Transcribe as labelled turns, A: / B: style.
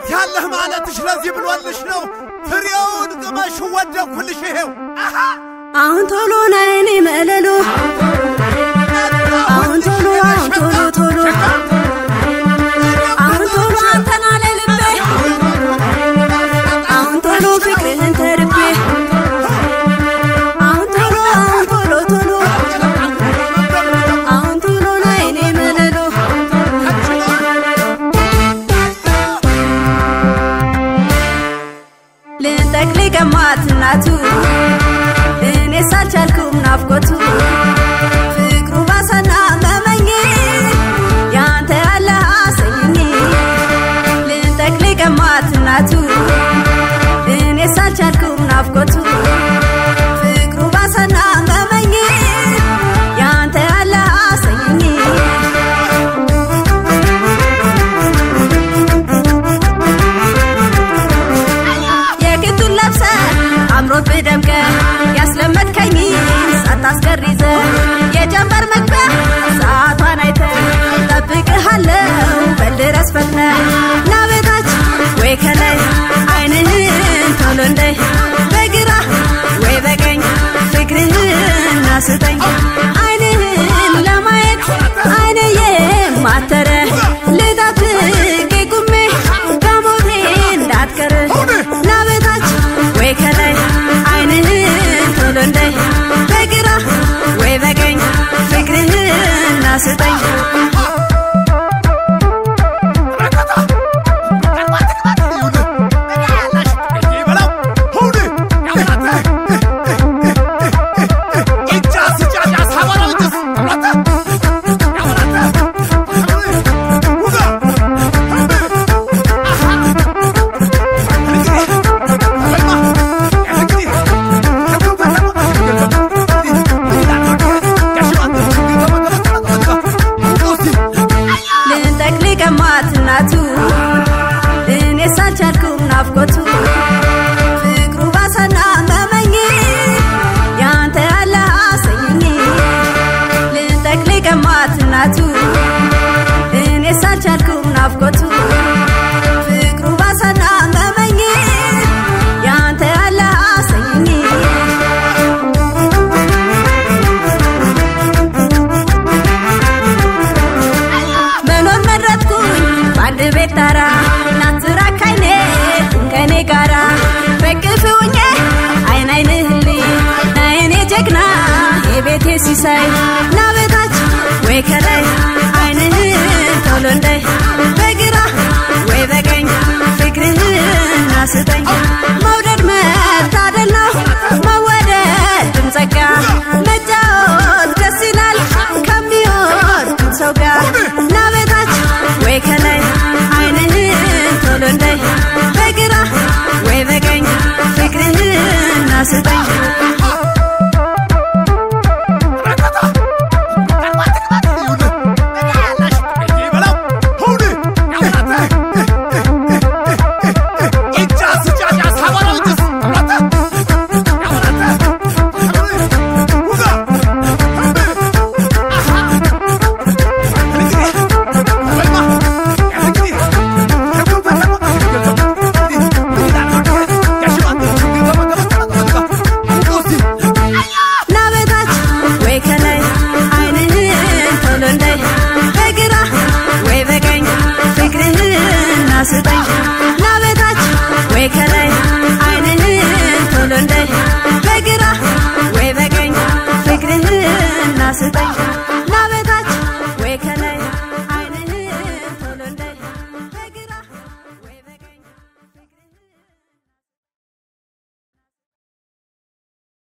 A: ያለህ ማለትሽ ለዚህ ብሎልሽ ነው። ፍሬውን ቅመሽ ወደኩልሽ ይሄው
B: አሁን ቶሎ ነይኔ መለሎ አሁን ቶሎ አሁን ቶሎ ቶሎ አሁን ቶሎ አንተና ለልቤ አሁን ቶሎ ፍቅርህን ተርቤ አሁን ቶሎ አሁን ቶሎ ቶሎ አሁን ቶሎ ነይኔ መለሎ ልንጠቅል ቀማት እናቱ እኔ ሳልቻልኩም ናፍቆቱ ፍቅሩ ባሰና መመኝ ያንተ ያለ አሰኝኝ ልንጠቅል ቀማት እናቱ እኔ ሳልቻልኩም ናፍቆቱ ፍቅሩ ባሰና መመኝ ያንተ ያለ አሰኝኝ የግቱን ለብሰ አምሮብህ ደምቀ ያስለመድከኝ ሳታስገሪዘ የጀንበር መግቢያ ሰዓቷን አይተ ጠብቅሃለው በልድረስ ፈጥነ ናቤታች ወይ ከላይ አይንህን ቶሎ እንደይ በግራ ወይ በቀኝ ፍቅርህን አስጠኝ አይንህን ለማየት አይንዬ ማተረ ልጠብቅ ቁሜ ከሞቴ እንዳትቀር ናቤታች ወይ ከላይ አይንህን ቶሎ እንደይ በግራ ወይ በቀኝ ፍቅርህን አስጠኝ ልንጠቅል ቀማት እናቱ እኔ ሳልቻልኩም ናፍቆቱ ፍቅሩ ባሰና መመኝ ያንተ ያለ አሰኝኝ ልንጠቅል ቀማት እናቱ እኔ ሳልቻልኩም ናፍቆቱ ፍቅሩ ባሰና መመኝ ያንተ ያለ አሰኝኝ መኖር መረጥኩኝ በአንድ ቤት ጣራ ናትራክ አይኔ ከኔ ጋራ በቅፍ ሆኜ አይን አይንህልኝ ናየኔ ጀግና የቤቴ ሲሳይ ናበታች ወይ ከላይ አይንህን ቶሎ እንደይ በግራ ወይ በቀኝ ፍቅርህን አስጠኝ መውደድ መታደል ነው መወደድ ጸጋ መጫወት ደስ ይላል ከሚወድ ሰው ጋር ናበታች ወይ ከላይ አይንህን ቶሎ እንደይ በግራ ወይ በቀኝ ፍቅርህን አስጠኝ